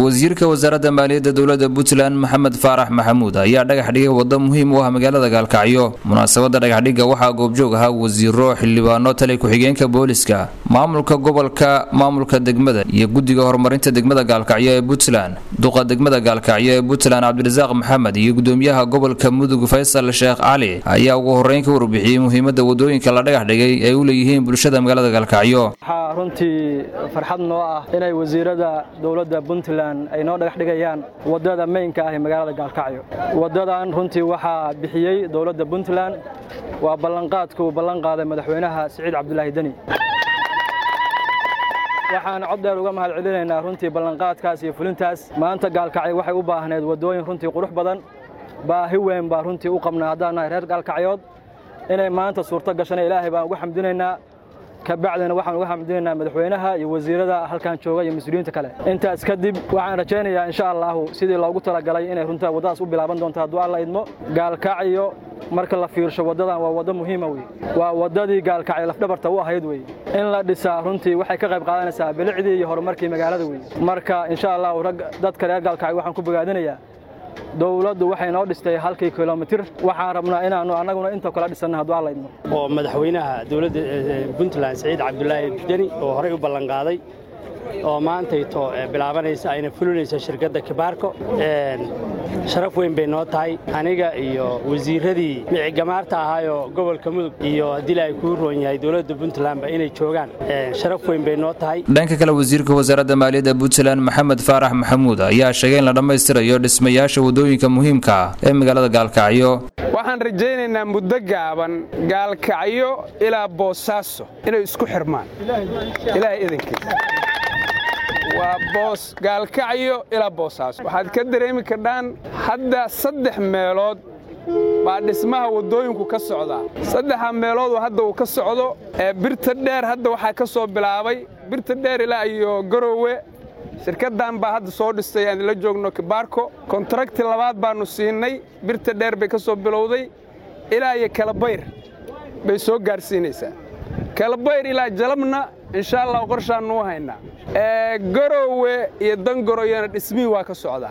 wasiirka wasaaradda maaliyadda dowladda puntland maxamed faarax maxamuud ayaa dhagax dhigay waddo muhiim u ah magaalada gaalkacyo munaasabadda dhagaxdhigga waxaa goobjoog ahaa wasiiro xildhibaano tali ku-xigeenka booliska maamulka gobolka maamulka degmada iyo guddiga horumarinta degmada gaalkacyo ee puntland duqa degmada gaalkacyo ee puntland cabdirasaaq maxamed iyo gudoomiyaha gobolka mudug faysal sheekh cali ayaa ugu horreyn ka warbixiyey muhiimadda wadooyinka la dhagax dhigay ay u leeyihiin bulshada magaalada gaalkacyo waxaa runtii farxad noo ah inay wasiirada dowladda puntland ay noo dhagax dhigayaan waddada meynka ah ee magaalada gaalkacyo waddadan runtii waxaa bixiyey dowladda puntland waa ballanqaadka uu ballan qaaday madaxweynaha siciid cabdulaahi deni waxaan cod dheer uga mahad celinaynaa runtii ballanqaadkaas iyo fulintaas maanta gaalkacyo waxay u baahneed waddooyin runtii qurux badan baahi weyn baa runtii u qabnaa haddaan nahay reer gaalkacyood inay maanta suurto gashana ilaahay baan uga xamdinaynaa kabacdina waxaan uga xamdinaynaa madaxweynaha iyo wasiirada halkan jooga iyo mas-uuliyiinta kale intaas kadib waxaan rajaynayaa insha allahu sidii loogu talagalay inay runta waddadaas u bilaaban doonto hadduu alla idmo gaalkacyo marka la fiirsho waddadan waa waddo muhiima wey waa waddadii gaalkacyo lafdhabarta u ahayd wey in la dhisaa runtii waxay ka qayb qaadanaysaa bilicdii iyo horumarkii magaalada wey marka insha allahu rag dadka reer gaalkacyo waxaan ku bogaadinayaa dowladdu waxay noo dhistay halkii kilomitir waxaan rabnaa inaannu annaguna inta kala dhisanna hadduu alla idmo oo madaxweynaha dowladda puntland saciid cabdulaahi deni oo horey u ballanqaaday oo maantayto bilaabanaysa ayna fulinaysa shirkadda kibaarko sharaf weyn bay noo tahay aniga iyo wasiiradii micigamaarta ahaayoo gobolka mudug iyo haddii ay kuu roon yahay dowladda puntlandba inay joogaan sharaf weyn bay noo tahay dhanka kale wasiirka wasaaradda maaliyadda puntland maxamed faarax maxamuud ayaa sheegay in la dhammaystirayo dhismayaasha waddooyinka muhiimka ah ee magaalada gaalkacyo waxaan rajaynaynaa muddo gaaban gaalkacyo ilaa boosaaso inay isku xirmaan ilaahay idankiisa waa boos gaalkacyo ilaa boosaaso waxaad ka dareemi kardhaan hadda saddex meelood baa dhismaha waddooyinku ka socdaa saddexa meeloodoo hadda uu ka socdo ee birta dheer hadda waxaa ka soo bilaabay birta dheer ilaa iyo garowe shirkaddan baa hadda soo dhistay aan la joogno kibaarko kontrakti labaad baannu siinay birta dheer bay ka soo bilowday ilaa iyo kalabayr bay soo gaadhsiinaysaa kalabayr ilaa jalabna insha allah qorshaannu u haynaa garowe iyo dangoroyana dhismihii waa ka socdaa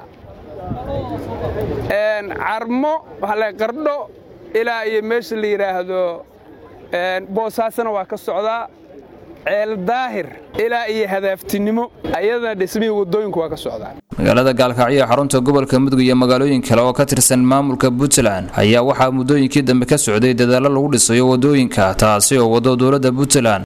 carmo waxaa qardho ilaa iyo meesha la yidhaahdo boosaasana waa ka socdaa ceel daahir ilaa iyo hadaaftinimo ayadana dhismihii waddooyinku waa ka socdaa magaalada gaalkacyo ee xarunta gobolka mudug iyo magaalooyin kale oo ka tirsan maamulka puntland ayaa waxaa muddooyinkii dambe ka socday dadaallo lagu dhisayo waddooyinka taasi oo waddo dowladda puntland